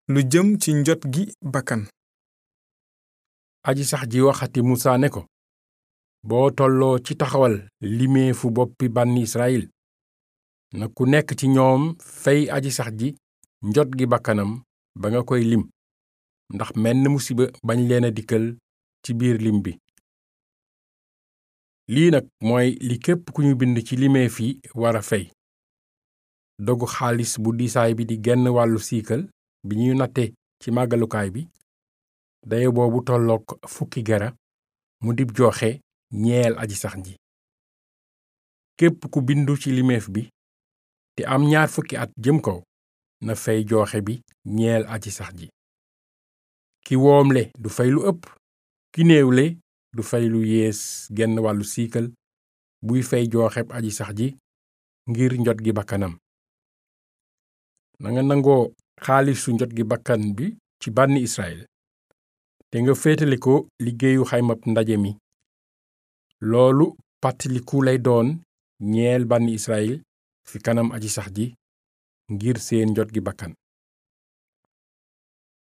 lu jëm ci njot gi bakkan aji sax ji waxati musa ne ko boo tolloo ci taxawal limeefu boppi bànni israyil na ku nekk ci ñoom fey aji sax ji njot gi bakkanam ba nga koy lim ndax menn musiba bañ leen a dikkal ci biir lim bi lii nag mooy li képp ku ñu bind ci limeef yi war a fey dogu xaalis bu diisaay bi di genn wàllu siikal bi ñuy natte ci màggalukaay bi daye boobu tollook fukki gera mu dib joxe ñeel aji sax ji képp ku bindu ci limeef bi te am ñaar fukki at jëm kaw na fay jooxe bi ñeel aji sax ji ki woomle du fay lu ëpp ki néewle du fay lu yées genn wàllu siikal buy fay jooxeb aji sax ji ngir njot gi bakkanam nanga nangoo xaalisu njot gi bakkan bi ci bànni israel te nga féetale ko liggéeyu xaymab ndaje mi loolu pàttaliku lay doon ñeel bànni israel fi kanam aji sax ji ngir seen njot gi bakkan